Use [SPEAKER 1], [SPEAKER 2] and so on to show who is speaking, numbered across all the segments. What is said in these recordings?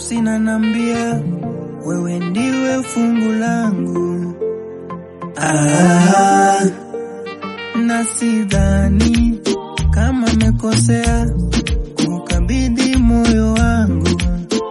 [SPEAKER 1] nafsi nanambia wewe ndiwe fungu langu ah, na sidhani kama mekosea kukabidhi moyo wangu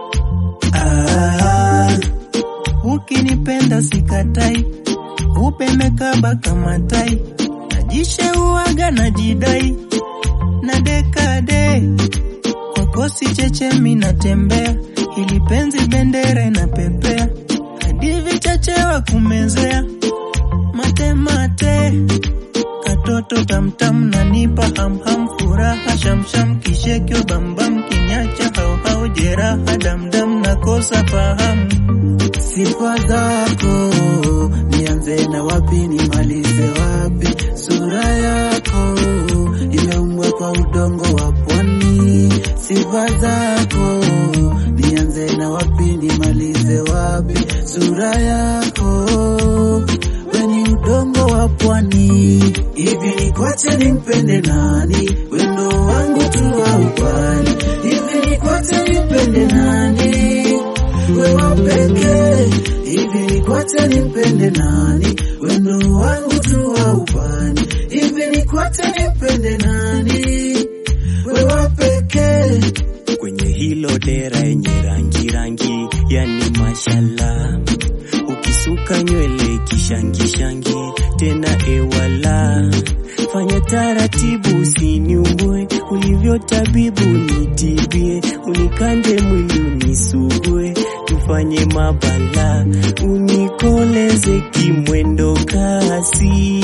[SPEAKER 1] ah, ukinipenda sikatai upemekaba kama tai najisheuaga najidai na dekade kwako si chechemi natembea ili penzi bendera inapepea hadi vichachewa kumezea matemate katoto tamtam nanipa hamham furaha shamsham kishekyo bambam kinyacha hauhau jeraha damdam nakosa fahamu
[SPEAKER 2] sifa zako nianze na wapi nimalize wapi sura yako imeumbwa kwa udongo wa pwani sifa zako nianze na wapi nimalize wapi sura yako weni udongo wa pwani hivi nikwache nimpende nani wendo wangu tu wa upani hivi nikwache nimpende nani wewe pekee hivi nikwache nimpende nani wendo wangu tu wa upani hivi nikwache nimpende nani wewe pekee
[SPEAKER 3] kwenye hilo dera yenye rangi rangi, yani mashallah, ukisuka nywele kishangishangi, tena ewala, fanya taratibu, usiniumbue, ulivyo tabibu nitibie, unikande mwili unisugue, tufanye mabala, unikoleze kimwendo kasi,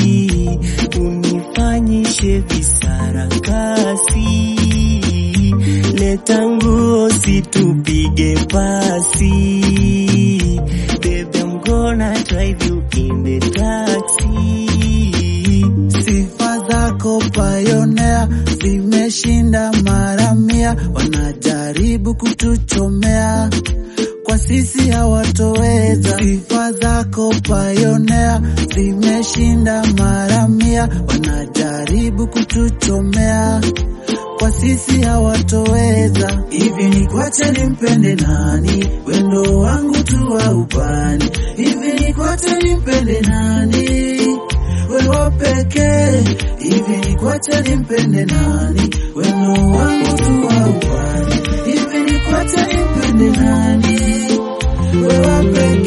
[SPEAKER 3] unifanyishe visarakasi leta nguo situpige pasi Baby, I'm gonna drive you in the taxi
[SPEAKER 2] sifa zako payonea zimeshinda mara mia, wanajaribu kutuchomea kwa sisi hawatoweza. Sifa zako payonea zimeshinda mara mia, wanajaribu kutuchomea kwa sisi hawatoweza. Hivi nikwache nimpende nani? Wendo wangu tu wa upani. Hivi nikwache nimpende nani? Wewe pekee. Hivi nikwache nimpende nani? Wendo wangu tu wa upani. Hivi nikwache nimpende nani? Wewe pekee.